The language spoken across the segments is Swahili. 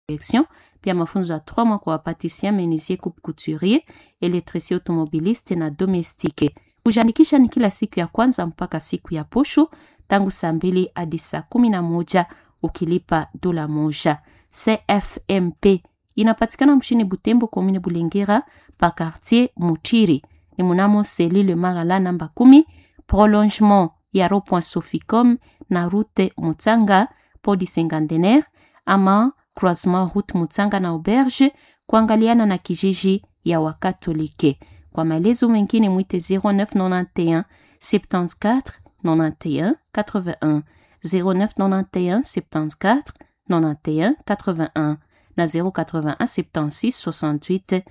direction, pia mafunzo ya 3 mois kwa wapatisien, menuisier, coupe couturier, électricien automobiliste na domestique. Kujiandikisha ni kila siku ya kwanza mpaka siku ya posho tangu saa mbili hadi saa kumi na moja ukilipa dola moja. CFMP inapatikana mshini Butembo, komine Bulengera, pa quartier Mutiri ni munamo selile Marala namba kumi, prolongement ya rond-point Soficom na route Mutsanga podi Sengandener ama croisement route Mutsanga na auberge kuangaliana na kijiji ya Wakatolike. Kwa maelezo mengine mwite 0991 74 91 81 0991 74 91 81 na 081 76 68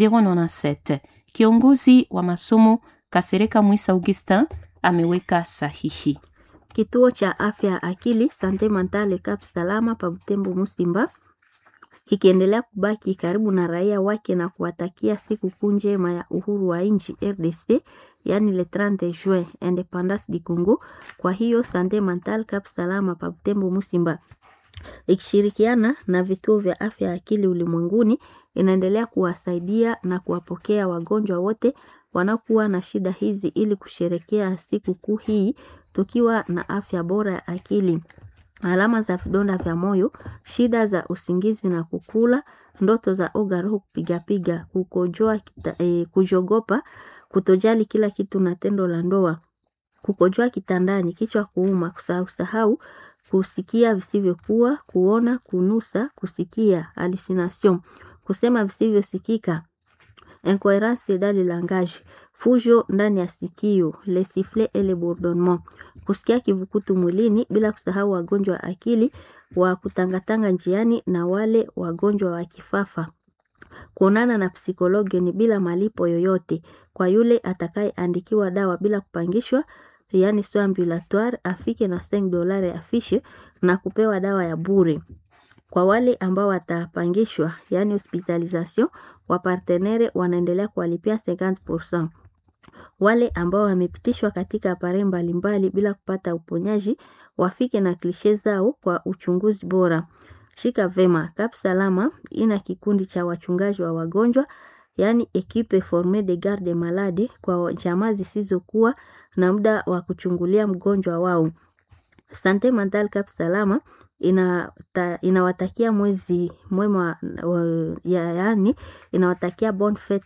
097. Kiongozi wa masomo Kasereka Mwisa Augustin ameweka sahihi. Kituo cha afya ya akili Sante Mentale Cap Salama pa Butembo Musimba kikiendelea kubaki karibu na raia wake na kuwatakia siku kuu njema ya uhuru wa nchi RDC, yani le 30 juin independance du Congo. Kwa hiyo Sante Mentale Cap Salama pa Butembo Musimba ikishirikiana na vituo vya afya ya akili ulimwenguni inaendelea kuwasaidia na kuwapokea wagonjwa wote wanaokuwa na shida hizi ili kusherekea siku kuu hii tukiwa na afya bora ya akili. Alama za vidonda vya moyo, shida za usingizi na kukula, ndoto za oga, roho kupigapiga, kukojoa, eh, kujogopa, kutojali kila kitu na tendo la ndoa, kukojoa kitandani, kichwa kuuma, kusahau sahau kusikia visivyokuwa, kuona, kunusa, kusikia, hallucination, kusema visivyosikika, incoherence dans le langage, fujo ndani ya sikio, le sifflet et le bourdonnement, kusikia kivukutu mwilini, bila kusahau wagonjwa wa akili wa kutangatanga njiani na wale wagonjwa wa kifafa. Kuonana na psikologi ni bila malipo yoyote kwa yule atakayeandikiwa dawa bila kupangishwa yaani soins ambulatoire afike na 5 dolari afishe na kupewa dawa ya bure. Kwa wale ambao watapangishwa yaani hospitalisation, wapartenere wanaendelea kuwalipia 50%. Wale ambao wamepitishwa katika apare mbalimbali bila kupata uponyaji wafike na klishe zao kwa uchunguzi bora. Shika vema, Cap Salama ina kikundi cha wachungaji wa wagonjwa yaani equipe formee de garde malade kwa jamaa zisizokuwa na muda wa kuchungulia mgonjwa wao. Sante Mental Cap Salama ina ta, inawatakia mwezi mwema ya, yaani inawatakia bonne fete